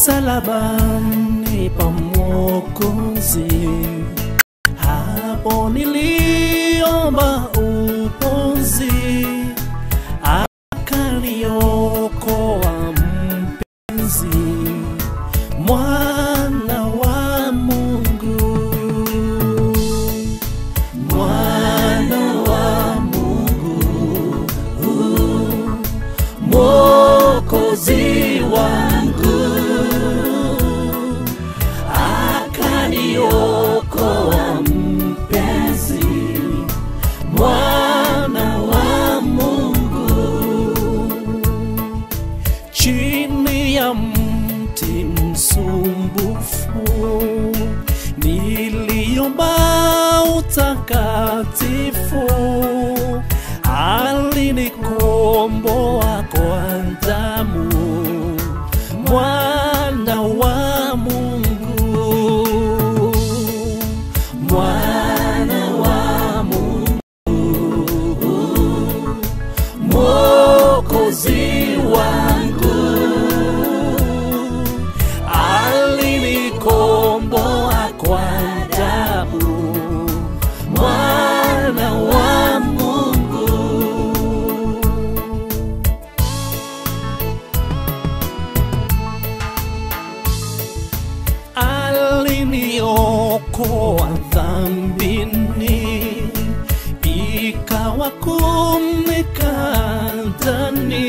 msalabani pa Mwokozi, hapo niliomba uponzi, akaniokoa mpenzi, mwana wa Mungu, mwana wa Mungu, mwokozi wangu, akaniokoa mpenzi, mwana wa Mungu chini ya mti msumbufu niliomba utakatifu, alinikomboa kwa damu, mwana wa Mungu, mwana wa Mungu, mwokozi wangu alinikomboa kwa damu, mwana wa Mungu. Aliniokoa dhambini, ikawa kumnikandani,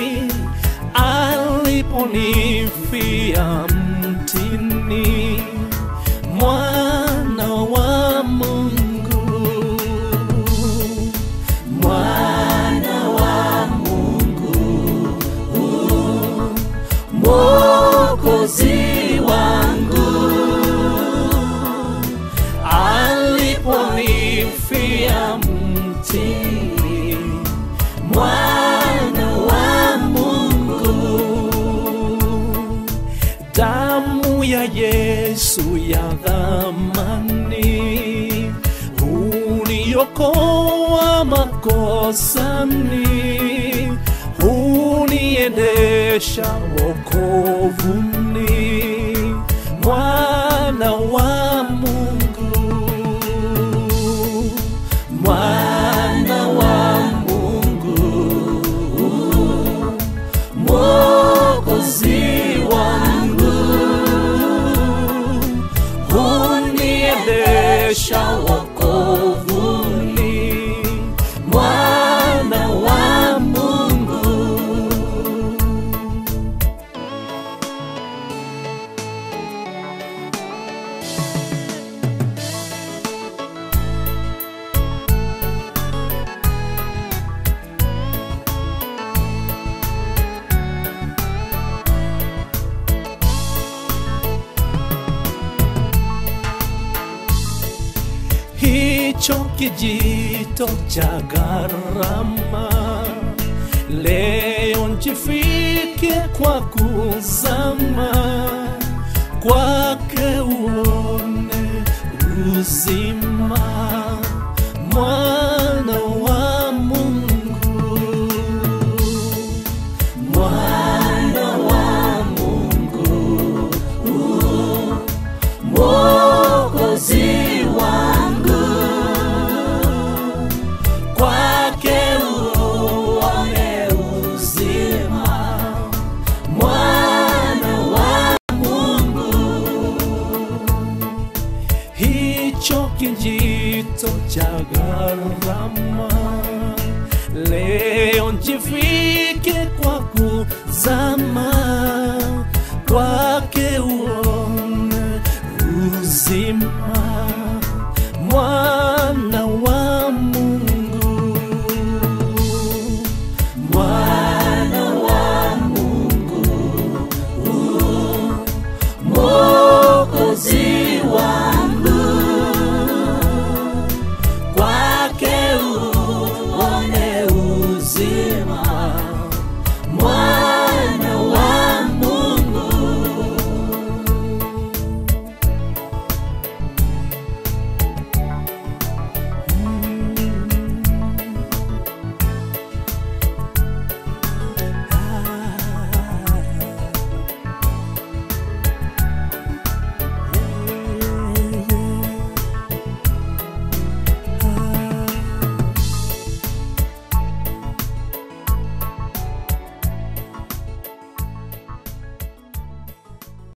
aliponifia mtini, mwana wa Mungu, mwana wa Mungu, mwokozi wangu aliponifia mtini, mwana wa Mungu. Damu ya Yesu ya dhamani huniokoa makosani, huniendesha wokovuni, mwana wa Mungu, mwana wa Mungu, mwokozi wangu, huniendesha wokovuni, mwana wa Mungu. hicho kijito cha gharama leo njifike kwa kuzama kwake uone uzima mwana wa Mungu mwana wa Mungu mwokozi wangu kwake uone uzima mwana wa Mungu hicho kijito cha gharama leo njifike kwa kuzama kwake uone uzima mwana